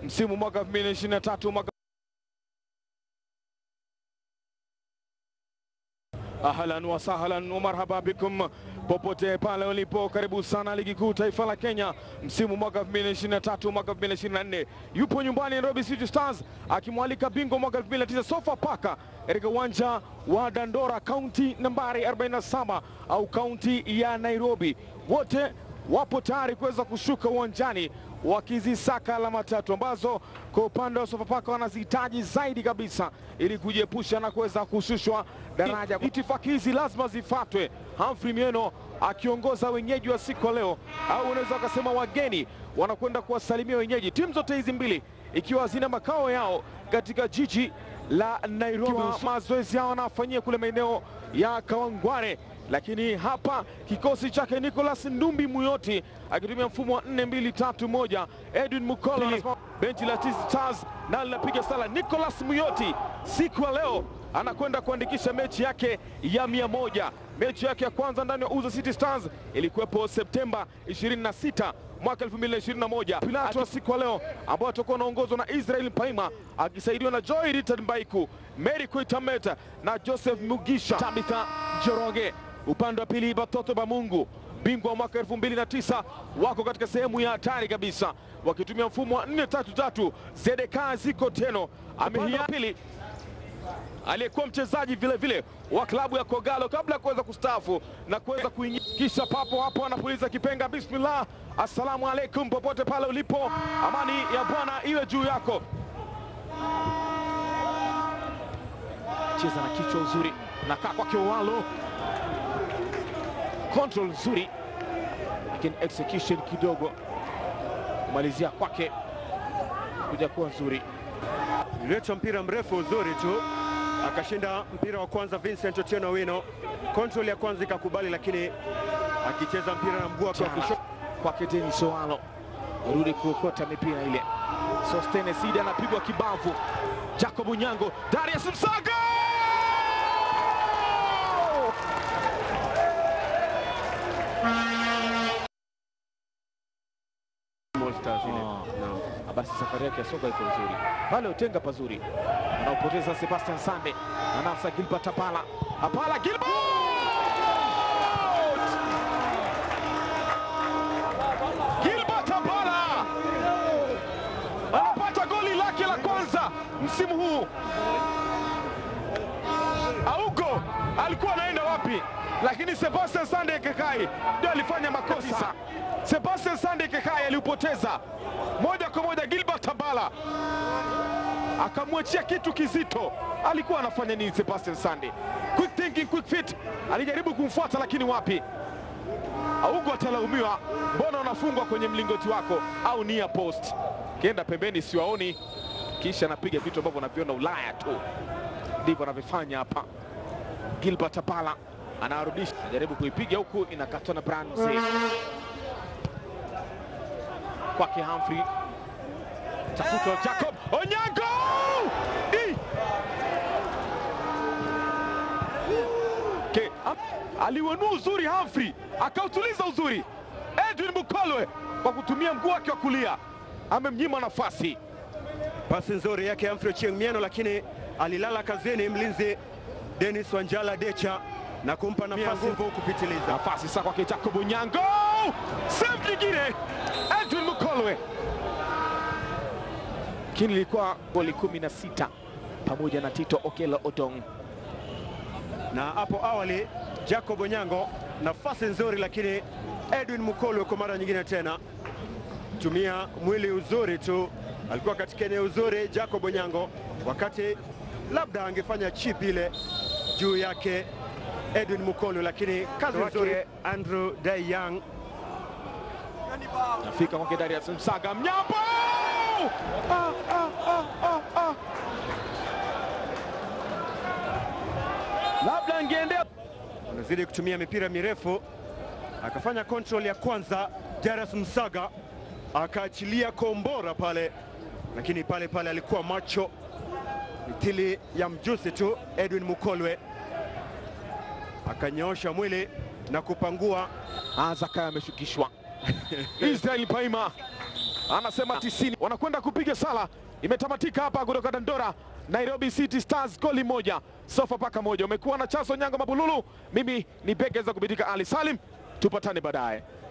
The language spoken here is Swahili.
msimu mwaka 2023 mwaka Ahlan wa sahlan wa marhaba bikum popote pale ulipo, karibu sana ligi kuu taifa la Kenya msimu mwaka 2023 mwaka 2024. Yupo nyumbani Nairobi City Stars akimwalika bingwa mwaka 2009 Sofapaka katika uwanja wa Dandora, kaunti nambari 47 au kaunti ya Nairobi. Wote wapo tayari kuweza kushuka uwanjani wakizisaka alama tatu ambazo kwa upande wa Sofapaka wanazihitaji zaidi kabisa ili kujiepusha na kuweza kushushwa daraja. Itifaki hizi lazima zifatwe. Humphrey Mieno akiongoza wenyeji wa siku ya leo, au unaweza ukasema wageni wanakwenda kuwasalimia wenyeji. Timu zote hizi mbili ikiwa zina makao yao katika jiji la Nairobi, mazoezi yao wanafanyia kule maeneo ya Kawangware lakini hapa kikosi chake Nicholas Ndumbi Muyoti akitumia mfumo wa 4-2-3-1. Edwin Mukolo anasimama benchi la Tz Stars na linapiga sala. Nicholas Muyoti siku ya leo anakwenda kuandikisha mechi yake ya mia moja. Mechi yake ya kwanza ndani ya Uzo City Stars ilikuwepo Septemba 26 mwaka 2021. Pilato wa siku ya leo ambao atakuwa anaongozwa na Israel Paima akisaidiwa na Joy Richard Mbaiku, Mary Koitameta na Joseph Mugisha, Tabitha Njoroge upande wa pili Batoto Bamungu bingwa wa mwaka 2009 wako katika sehemu ya hatari kabisa wakitumia mfumo wa 4-3-3. Zedeka Ziko Teno amehia pili aliyekuwa mchezaji vile vile wa klabu ya Kogalo kabla ya kuweza kustaafu na kuweza kuingia, kisha papo hapo anapuliza kipenga. Bismillah, assalamu alaikum, popote pale ulipo, amani ya Bwana iwe juu yako. Cheza na kichwa uzuri, nakaa kwake Owalo control nzuri, lakini execution kidogo, kumalizia kwake kuja kuwa nzuri. Ililetwa mpira mrefu uzuri tu, akashinda mpira wa kwanza Vincent Otieno Wino. Control ya kwanza ikakubali, lakini akicheza mpira na mguu wake wa kushoto kwake Denis Owalo rudi kuokota mipira ile. Sostene Sidi anapigwa kibavu. Jacob Unyango, Darius Msaga Stars ile. Ah. Naam. basi safari yake ya soka iko nzuri pale, utenga pazuri, anaopoteza Sebastian Sande, anasa Gilbert Apala, Apala Gilbert Gilbert Apala anapata goli lake la kwanza msimu huu. Augo alikuwa anaenda wapi? Lakini Sebastian Sande Kekai ndio alifanya makosa. Sebastian Sande Kekai aliupoteza moja kwa moja. Gilbert Abala akamwachia kitu kizito. Alikuwa anafanya nini Sebastian Sande? Quick thinking, quick fit, alijaribu kumfuata lakini wapi? Augo atalaumiwa, mbona unafungwa kwenye mlingoti wako au nia post? Kienda pembeni, siwaoni, kisha anapiga vitu ambavyo anaviona Ulaya tu, ndivyo anavyofanya hapa. Gilbert Apala anarudisha, anajaribu kuipiga huku, inakatwa na Branze kwake Humphrey, tafutwa Jacob Onyango Di! Ke, am- aliwenua uzuri Humphrey, akautuliza uzuri Edwin Mukolwe kwa kutumia mguu wake wa kulia, amemnyima nafasi. Pasi nzuri yake Humphrey Ochieng Mieno, lakini alilala kazini mlinzi Dennis Wanjala Decha na kumpa nafasi nguvu. nguvu kupitiliza. Nafasi sasa kwake Jacob Onyango, save nyingine Edwin Mukolwe, lakini ilikuwa goli 16 pamoja na Tito Okelo Odong. Na hapo awali Jacob Onyango nafasi nzuri, lakini Edwin Mukolwe kwa mara nyingine tena tumia mwili uzuri tu, alikuwa katika eneo uzuri Jacob Onyango, wakati labda angefanya chip ile juu yake Edwin Mukolwe, lakini kazi nzuri Andrew Day Young Nafika kwake Darius Msaga, Mnyambo ah, ah, ah, ah, ah. labda angeendea anazidi kutumia mipira mirefu, akafanya control ya kwanza. Darius Msaga akaachilia kombora pale, lakini pale pale alikuwa macho mithili ya mjusi tu. Edwin Mukolwe akanyoosha mwili na kupangua Azaka ameshukishwa Israel Paima anasema tisini. Wanakwenda kupiga sala, imetamatika hapa kutoka Dandora. Nairobi City Stars goli moja, Sofapaka moja. Umekuwa na Chaso Nyango Mabululu, mimi ni Begeza kupitika Ali Salim, tupatane baadaye.